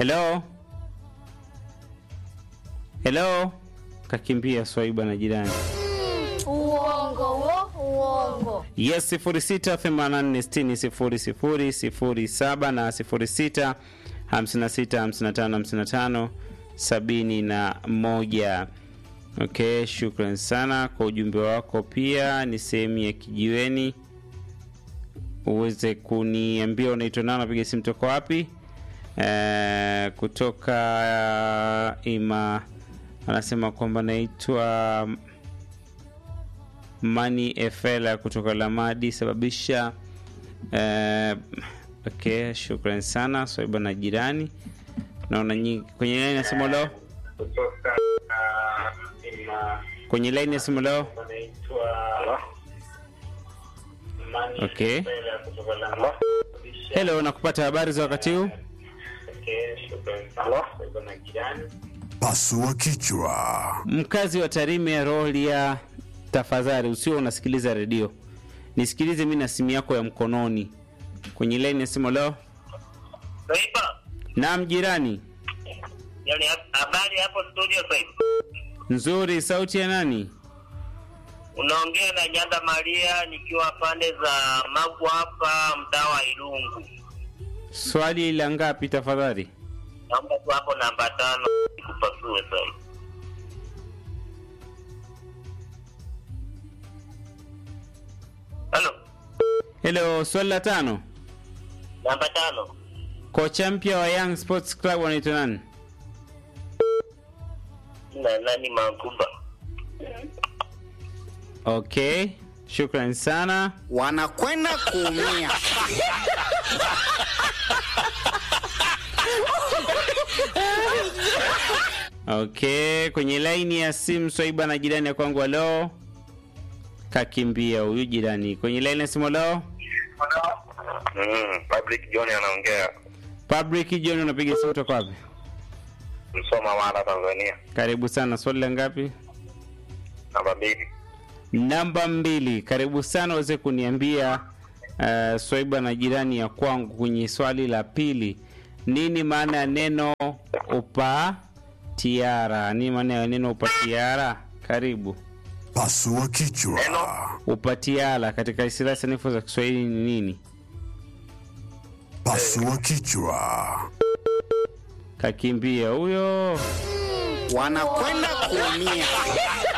Hello, hello, kakimbia Swaiba na jirani. Uongo wo, uongo. Yes, 0684600007 na 0656555571. Okay, shukran sana kwa ujumbe wako. Pia ni sehemu ya kijiweni, uweze kuniambia unaitwa nani, napiga simu toka wapi? Eh, kutoka ima anasema kwamba naitwa Mani Efela kutoka Lamadi sababisha. Eh, okay, shukran sana Swaiba na jirani. Naona nyingi kwenye laini ya simu leo, kwenye laini ya simu leo. Okay, hello, nakupata habari za wakati huu? Pasua kichwa. Mkazi wa Tarime Rolia, tafadhali usio unasikiliza redio, nisikilize mi na simu yako ya mkononi. Kwenye laini ya simu leo. Saiba, Naam jirani, yani habari hapo studio Saiba. nzuri. Sauti ya nani? Unaongea na Nyanda Maria nikiwa pande za Magu hapa mtaa wa Ilungu. Swali la ngapi tafadhali? Naomba tu hapo namba tano nikupasue Saiba. Halo, Hello, swali la tano. namba tano. Kocha mpya wa Young Sports Club wanaitwa nani? Na nani Mankumba? Okay, shukran sana. wanakwenda kuumia. Okay, kwenye laini ya simu Swaiba na jirani ya kwangu, halo. Kakimbia huyu jirani. Kwenye laini ya simu, halo. Mm, Public John anaongea Public John, unapiga simu toka wapi? Msoma Mara, Tanzania. Karibu sana. Swali la ngapi? Namba mbili. Namba mbili. Karibu sana uweze kuniambia uh, Swaiba na jirani ya kwangu kwenye swali la pili, nini maana ya neno upatiara? Nini maana ya neno upatiara? Karibu. Pasua kichwa. Upatiara katika istilahi sanifu za Kiswahili ni nini? Pasua kichwa. Kakimbia huyo. wanakwenda kuumia.